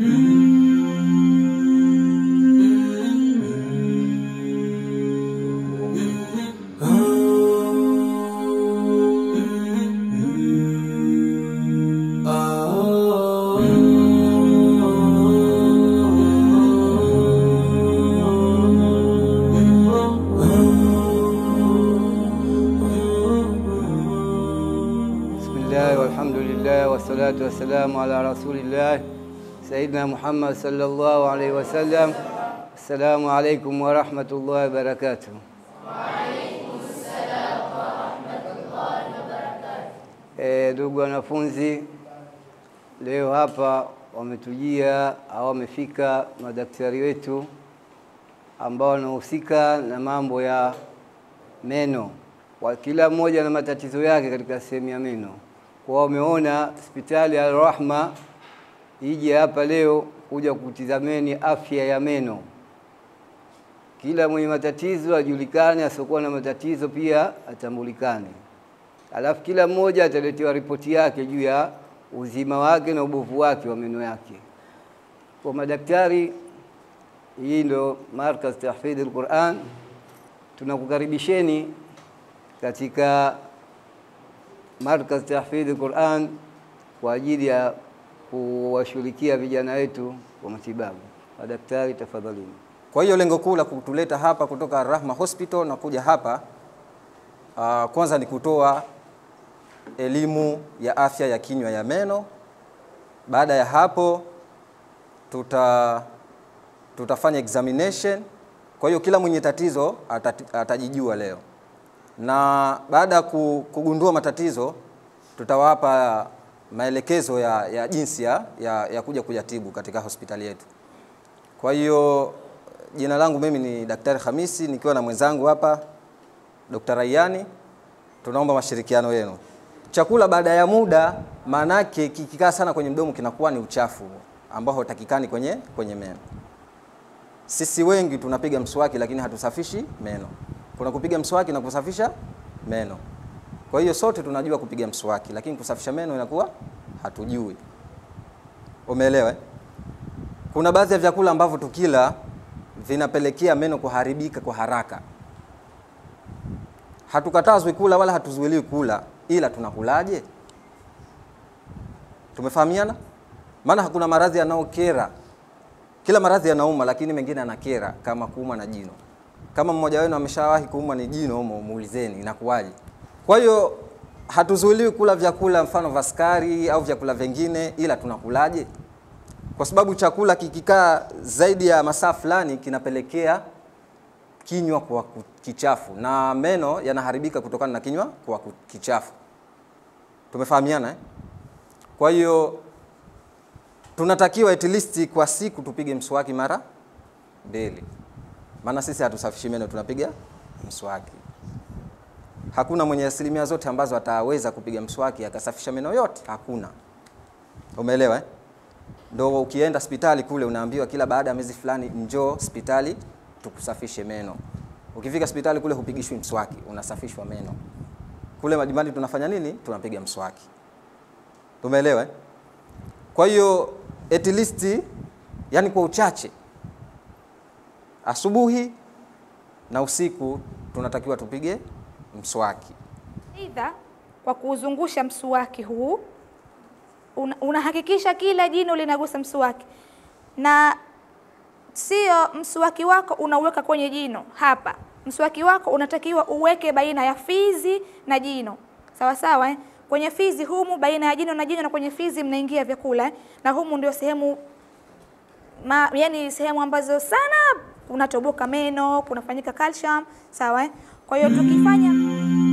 Bismillah walhamdulillah wassalatu wassalamu ala rasulillah Sayyidina Muhammad sallallahu alaihi wasallam. Assalamu alaikum warahmatullahi wabarakatuh. Eh, ndugu wanafunzi, leo hapa wametujia au wamefika madaktari wetu ambao wanahusika na mambo ya meno wa kila mmoja na matatizo yake katika sehemu ya meno. Kwa wameona hospitali ya Rahma ije hapa leo kuja kutizameni afya ya meno. Kila mwenye matatizo ajulikane, asiokuwa na matatizo pia atambulikane. Alafu kila mmoja ataletewa ripoti yake juu ya uzima wake na ubovu wake wa meno yake. Kwa madaktari, hii ndo Markaz Tahfidh al-Quran, tunakukaribisheni katika Markaz Tahfidh Quran kwa ajili ya kuwashughulikia vijana wetu wa matibabu. Madaktari, tafadhalini. Kwa hiyo lengo kuu la kutuleta hapa kutoka Rahma Hospital na kuja hapa uh, kwanza ni kutoa elimu ya afya ya kinywa ya meno. Baada ya hapo tuta tutafanya examination. Kwa hiyo kila mwenye tatizo atati, atajijua leo, na baada ya ku- kugundua matatizo tutawapa maelekezo ya, ya jinsi ya, ya, ya kuja kuyatibu katika hospitali yetu. Kwa hiyo jina langu mimi ni Daktari Hamisi nikiwa na mwenzangu hapa Dr. Rayani. Tunaomba mashirikiano yenu. Chakula baada ya muda, maanake kikikaa sana kwenye mdomo kinakuwa ni uchafu ambao hautakikani kwenye, kwenye meno. Sisi wengi tunapiga mswaki lakini hatusafishi meno. Kuna kupiga mswaki na kusafisha meno. Kwa hiyo sote tunajua kupiga mswaki lakini kusafisha meno inakuwa hatujui. Umeelewa? eh? Kuna baadhi ya vyakula ambavyo tukila vinapelekea meno kuharibika kwa haraka. Hatukatazwi kula wala hatuzuiliwi kula, ila tunakulaje? Tumefahamiana? Maana hakuna maradhi yanayokera. Kila maradhi yanauma, lakini mengine yanakera, kama kuuma na jino. Kama mmoja wenu ameshawahi kuumwa ni jino humo, muulizeni inakuwaje. Kwa hiyo hatuzuiliwi kula vyakula mfano vya sukari au vyakula vingine, ila tunakulaje? Kwa sababu chakula kikikaa zaidi ya masaa fulani kinapelekea kinywa kwa ku- kichafu na meno yanaharibika kutokana na kinywa kwa ku- kichafu. Tumefahamiana eh? Kwa hiyo tunatakiwa at least kwa siku tupige mswaki mara mbili, maana sisi hatusafishi meno, tunapiga mswaki. Hakuna mwenye asilimia zote ambazo ataweza kupiga mswaki akasafisha meno yote, hakuna. Umeelewa eh? Ndo ukienda hospitali kule unaambiwa kila baada ya miezi fulani njoo hospitali tukusafishe meno. Ukifika hospitali kule hupigishwi mswaki, unasafishwa meno. Kule majumbani tunafanya nini? Tunapiga mswaki. Tumeelewa? eh? Kwa hiyo at least, yani kwa uchache, asubuhi na usiku tunatakiwa tupige mswaki. Aidha, kwa kuuzungusha mswaki huu una- unahakikisha kila jino linagusa mswaki, na sio mswaki wako unauweka kwenye jino hapa. Mswaki wako unatakiwa uweke baina ya fizi na jino, sawa sawa eh? Kwenye fizi humu, baina ya jino na jino, na kwenye fizi mnaingia vyakula eh? na humu ndio sehemu ma, yani sehemu ambazo sana kunatoboka meno, kunafanyika calcium, sawa eh? Kwa hiyo tukifanya